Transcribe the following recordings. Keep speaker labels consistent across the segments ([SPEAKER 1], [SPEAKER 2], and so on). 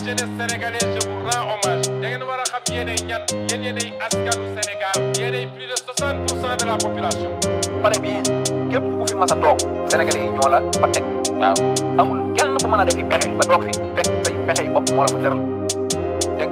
[SPEAKER 1] jeunesse sénégalaise je vous rends hommage da ngeen war a xam yéenay ñan yéen yéenay askanu Sénégal yéenay plus de 60 pour cent de la population.
[SPEAKER 2] pare bi képp ku fi mas a toog sénégalais yi ñoo la fa teg waaw amul kenn ku mën a defi pexe ba toog fi fekk say pexe yi bopp moo la fa tëral teg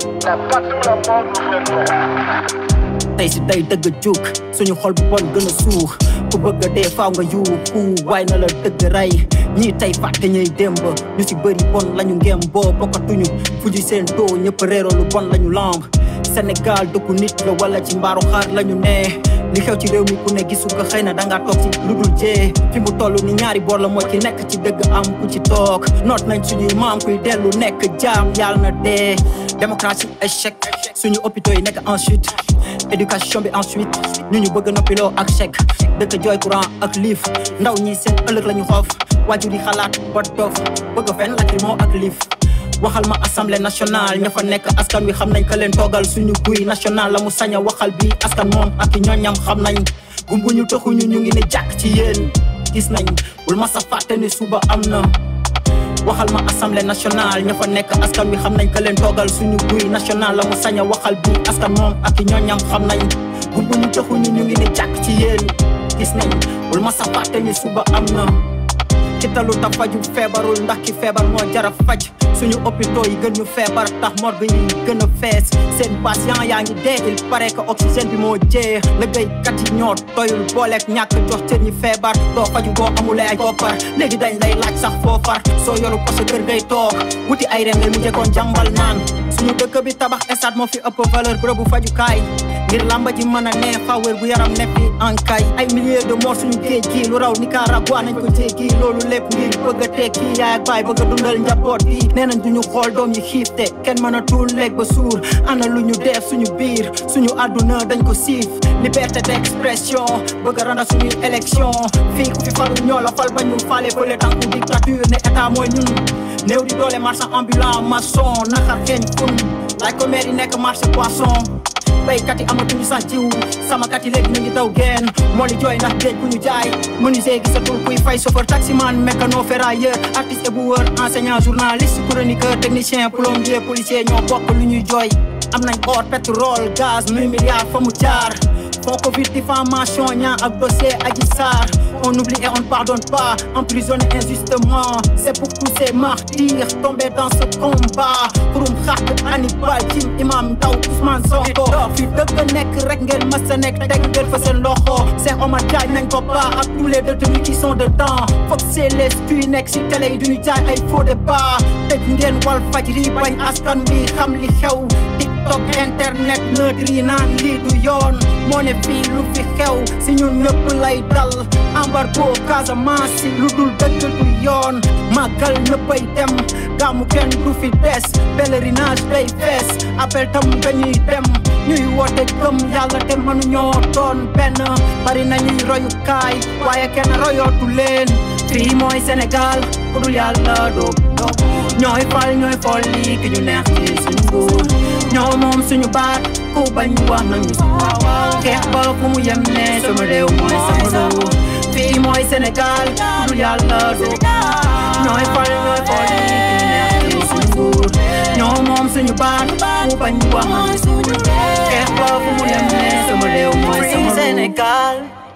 [SPEAKER 3] tey si day dëgg juk suñu xol bu bon gën a suux ku bëgg a dee faaw nga yuuxu waay na la dëgg rey ñii tey fàtte ñuy démb ñu si bëri bon lañu ngem boo bokkatuñu fu ñu seen too ñëpp réeroo lu bon lañu lamb Sénégal dëkku nit la wala ci mbaaru xaar lañu ne li xew ci réew mi ku ne gisu ko xëy na dangaa toog ci lu dul jee fi mu toll ni ñaari boor la moo ci nekk ci dëgg am ku ci toog noot nañ suñuy maam kuy dellu nekk jaam yàlla na dee démocratie échec suñu hôpitaux yi nekk en chute éducation bi ensuite ñu ñu bëgg noppiloo ak chèque dëkk jooy courant ak liif ndaw ñi seen ëllëg la ñu xoof waajur yi xalaat ba dof bëgg fenn lacrymo ak liif waxal ma assemblée nationale ña fa nekk askan wi xam nañ ka leen toogal suñu guy national la mu sañ a waxal bi askan moom ak i ñooñam xam nañ gumbuñu taxuñu ñu ngi ne jàkk ci yéen gis nañ bul ma sa fàtte ne suba am na waxal ma assemblée nationale ña fa nekk askan wi xam nañ ka leen toogal suñu guy national la mu sañ a waxal bi askan moom ak i ñooñam xam nañ gumbuñu taxuñu ñu ngi ne jàkk ci yéen gis nañ bul ma sa fàtte ne suba am na ci talu ta faju feebarul ndax ki feebar moo jara faj suñu hôpitaux yi gën ñu feebar tax morgue yi gën a fees seen patient yaa ngi dee il paraît que oxygène bi moo jeex liggéeykat yi ñoo doyul booleeg ñàkk jox cër ñi feebar doo faju boo amulee ay koppar léegi dañ lay laaj sax foofar soo yoru ko sa kër ngay toog wuti ay rem ngay mujjee koon jàmbal naan suñu dëkk bi tabax stade moo fi ëpp valeur bërëbu fajukaay ngir lamba ji mën a nee fawér bu yaram nekk fi ankay ay milliers de morts suñu géej gi lu raw Nicaragua nañ ko jéggi loolu lépp ngir bëgg a tekki yaay ak baay bëgg a dundal njaboot yi nee nañ duñu xool doom yi xiifte kenn mën a tuul lekk ba suur ana lu ñu def suñu biir suñu àdduna dañ ko siif liberté d'expression bëgg a randa suñuy élection fii ku fi falu ñoo la fal ba ñu faale fële tànku dictature ne état mooy ñun néew di doole marchand ambulant maçon naxar xeeñ fun laaj ko maire yi nekk marché poisson béykat yi amatuñu sax jiw samakat yi léegi ñu ngi daw geen moo li jooy ndax géej ku ñu jaay menuisier gisatul kuy fay chauffeur taximan mécano ferrailleur artiste éboueur enseignant journaliste chroniqueur technicien plombier policier ñoo bokk lu ñuy jooy am nañ or pétrole gaz mille milliards fa mu jaar fond covid diffamation ñaa ak dossier Adji Sarr on oublie et on ne pardonne pas emprisonné injustement c'est pour tous ces martyrs tombés dans ce combat xurum xaq Hannibal Jim Imam Ndaw Ousmane Sonko fi dëgg nekk rek ngeen mës a nekk teg ngeen fa seen loxo Cheikh Omar Diagne nañ ko ba ak tous les détenus qui sont dedans foog c'est les stuy nekk si télé yi duñu jaay ay faux débat tëj ngeen wal fajri bañ askan bi xam li xew tiktok internet neutre yi naan lii du yoon moo ne fii lu fi xew si ñun ñëpp lay dal embargo Casamance si lu dul dëgg du yoon màggal ñëppay dem gàmmu kenn du fi des pèlerinage day fees appel tam dañuy dem ñuy woote gëm yàlla te mënuñoo doon benn bari nañuy royukaay waaye kenn royootu leen fii mooy Sénégal ku dul yàlla doo doo ñooy fal ñooy fol lii ki ñu neex ci suñu nguur ñoo moom suñu baat ku bañ wax nañu xeex ba fu mu yem ne sama réew mooy sama réew fii mooy Sénégal ku dul yàlla doo ñooy fal ñooy fol lii ki ñu neex ci suñu nguur ñoo moom suñu baat ku bañ wax nañu xeex ba fu mu yem ne sama réew mooy sama réew
[SPEAKER 4] Sénégal